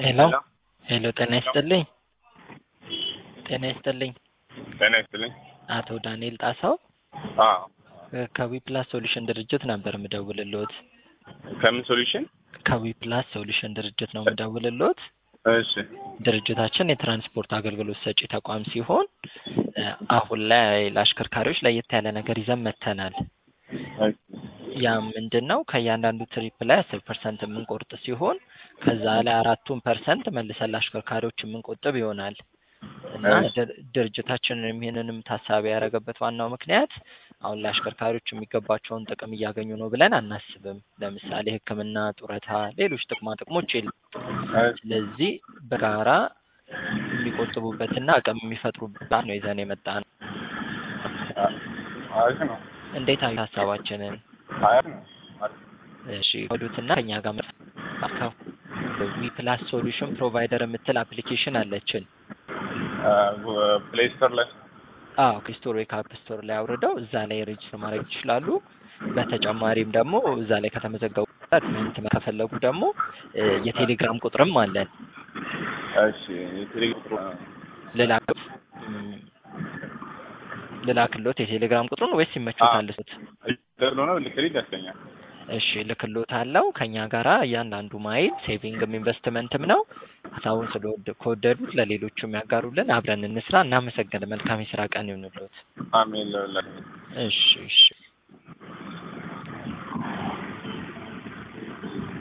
ሄሎ ሄሎ፣ ጤና ይስጥልኝ። ጤና ይስጥልኝ። ጤና ይስጥልኝ። አቶ ዳንኤል ጣሰው አዎ ከዊፕላስ ሶሉሽን ድርጅት ነበር የምደውልልዎት። ከምን ሶሉሽን? ከዊፕላስ ሶሉሽን ድርጅት ነው የምደውልልዎት። እሺ ድርጅታችን የትራንስፖርት አገልግሎት ሰጪ ተቋም ሲሆን እ አሁን ላይ ለአሽከርካሪዎች ለየት ያለ ነገር ይዘን መጥተናል። እሺ ያ ምንድን ነው? ከእያንዳንዱ ትሪፕ ላይ አስር ፐርሰንት የምንቆርጥ ሲሆን ከዛ ላይ አራቱን ፐርሰንት መልሰን ለአሽከርካሪዎች የምንቆጥብ ይሆናል እና እሺ። ድር- ድርጅታችንም ይህንንም ታሳቢ ያደረገበት ዋናው ምክንያት አሁን ለአሽከርካሪዎች የሚገባቸውን ጥቅም እያገኙ ነው ብለን አናስብም። ለምሳሌ ሕክምና፣ ጡረታ፣ ሌሎች ጥቅማ ጥቅሞች የለም። እሺ ስለዚህ በጋራ የሚቆጥቡበትና አቅም የሚፈጥሩበት ነው ይዘን የመጣ ነው። አሪፍ ነው። እንዴት አዩት ሀሳባችንን? አሪፍ ነው። አሪፍ እሺ ወዱትና ከኛ ጋር መርካው ዊፕላስ ሶሉሽን ፕሮቫይደር የምትል አፕሊኬሽን አለችን። ፕሌይ ስቶር ላይ አዎ ከስቶር ወይ ከአፕ ስቶር ላይ አውርደው እዛ ላይ ሬጅስተር ማድረግ ይችላሉ። በተጨማሪም ደግሞ እዛ ላይ ከተመዘገቡ ዶክመንት ከፈለጉ ደግሞ እ የቴሌግራም ቁጥርም አለን። እሺ የቴሌግራም ቁጥሩ ልላክሎት እም፣ ልላክሎት የቴሌግራም ቁጥሩን ወይስ ይመቹታል? እሱት ስለሆነ ልክልኝ ደስተኛል። እሺ ልክሎት አለው ከኛ ጋራ እያንዳንዱ ማይል ሴቪንግም ኢንቨስትመንትም ነው። ሀሳቡን ስለወደ ከወደዱት ለሌሎቹም ያጋሩልን። አብረን እንስራ። እናመሰግን። መልካም የስራ ቀን ይሁንልዎት። አሜን ለሁላችን። እሺ እሺ